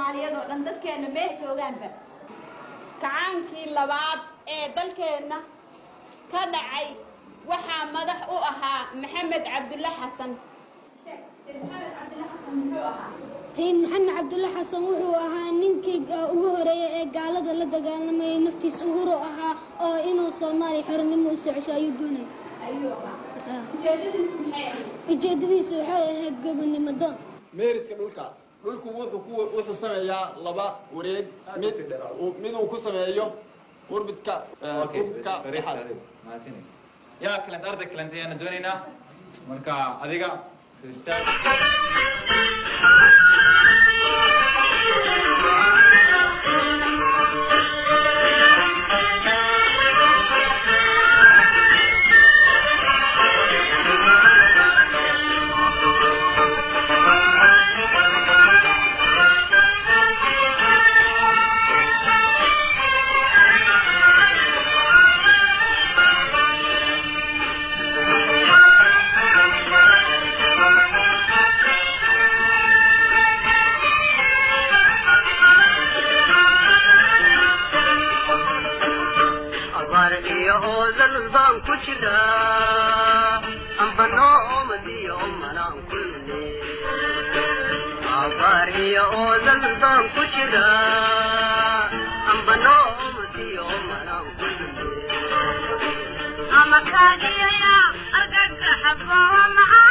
soomaaliyeed oo dhan dadkeenna meel joogaanba kacaankii labaad ee dalkeenna ka dhacay waxaa madax u ahaa maxamed cabdulle xasan sayid maxamed cabdulle xasan wuxuu ahaa ninkii ugu horeeyay ee gaalada la dagaalamayay naftiis uhuro ahaa oo inuu soomaaliya xornimo u socosho ayuu doonay ujeedadiisu waxay ahayd gobonimo doon meeriska dhulka dhulku wuxuu ku wuxuu sameeyaa laba wareeg mid miduu ku sameeyo orbidka dhulka dhexaad yaa kalent arday kalent ayaana doonaynaa marka adiga istaag abaar iyo oodal baan ku jiraa amba noomadiyo malaan kulne abaar iyo oodal baan ku jiraa amba noomadiyo malaan kulne ama kaagiyaya argagaxa boo maxaa